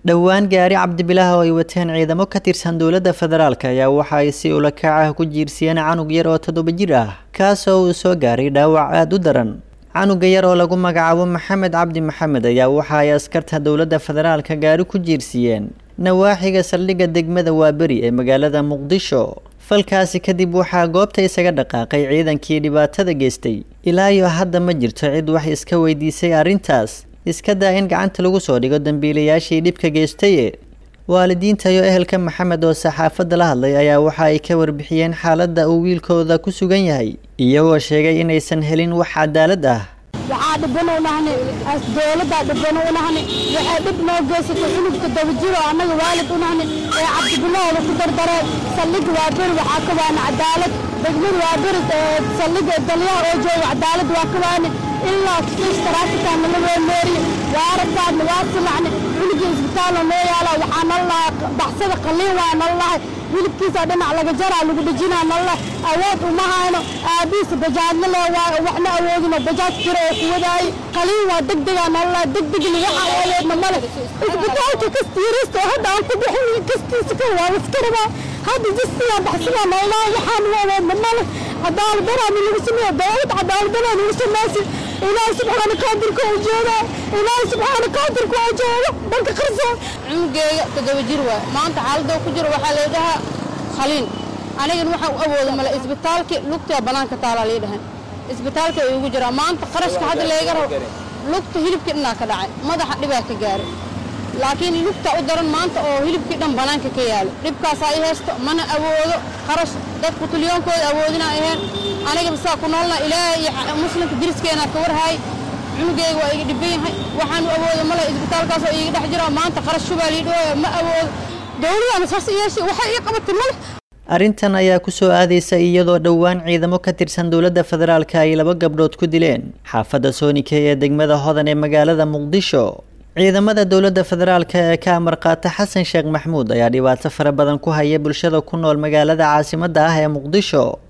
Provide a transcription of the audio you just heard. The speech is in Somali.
dhowaan gaari cabdibilaah oo ay wateen ciidamo ka tirsan dowladda federaalk ayaa waxa ay si ula kac ah ku jiirsiyeen canug yar oo toddoba jir ah kaasoo uu soo gaaray dhaawac aada u daran canuga yar oo lagu magacaabo maxamed cabdi maxamed ayaa waxa ay askarta dowladda federaalka gaari ku jiirsiiyeen nawaaxiga saldhigga degmada waaberi ee magaalada muqdisho falkaasi kadib waxaa goobta isaga dhaqaaqay ciidankii dhibaatada geystay ilaa iyo hadda ma jirto cid wax iska weydiisay arrintaas iska daa in gacanta lagu soo dhigo dambiilayaashii dhibka geystaye waalidiinta iyo ehelka maxamed oo saxaafadda la hadlay ayaa waxa ay ka warbixiyeen xaaladda uu wiilkooda ku sugan yahay iyagoo sheegay inaysan helin wax cadaalad ah waxaa dhibban u nahni dowladdaa dhibban u nahni waxay dhib noo geysatay cunugka dabajiro annaga waalid u nahni ee cabdibilahooda ku dardareen saldhigga waa beri waxaa ka waana cadaalad degmada waa beri saldhigga dalyaha oo jooga cadaalad waa ka waani ilaa kiis taraafikaana la weemeeriye waarabkaadna waa silacni cunugii isbitaalna noo yaala waxaa nala lahaa baxsada qalliin waa nala lahay wilibkiisa dhinac laga jaraa lagu dhejinaa nala awood uma hayno aabihiisa bajaajna le waa waxna awoodino bajaaj jira oo ku wadaayey qaliin waa degdegaa nala lahay degdegni waxaa awoodna male isbitaalka kastiirista oo hadda aan ku bixin kastiisa ka waa iska rabaa hadda jistiyaa baxsadaa nala lahay waxaan u awoodna male cadaalad daraani lagu sameeya dowlad cadaalad daraani lagu sameeysi ilaahay subxaana qaadirka oo jooga ilaahay subxaana qaadirka oo jooga dhanka qarsoon cunugeega toddoba jir waay maanta xaaladda ku jiro waxaa lay dhahaa khaliin anigan waxaan u awooda male isbitaalkii lugtaa bannaanka taalaa lii dhahan isbitaalka ay ugu jiraa maanta qarashka hadda layga rabo lugta hilibkii dhanaa ka dhacay madaxa dhibaa ka gaaray laakiin lugta u daran maanta oo hilibkii dhan bannaanka ka yaalo dhibkaasaa i haysto mana awoodo qarash dadku tulyoonkooda awoodina aheen aniga bisaa ku noolna ilaahay iyo muslimka diriskeenaa ka warhaay cunugeyga waa iga dhiban yahay waxaanu awoodo male isbitaalkaasoo iiga dhex jira maanta qarash shubaa lii dhooya ma awoodo dowladana saas yeeshay waxay ii qabatay male arrintan ayaa ku soo aadaysa iyadoo dhowaan ciidamo ka tirsan dowladda federaalka ay laba gabdhood ku dileen xaafadda soonike ee degmada hodan ee magaalada muqdisho ciidamada dowladda federaalka ee ka amar qaata xasan sheekh maxmuud ayaa dhibaato fara badan ku haya bulshada ku nool magaalada caasimadda ah ee muqdisho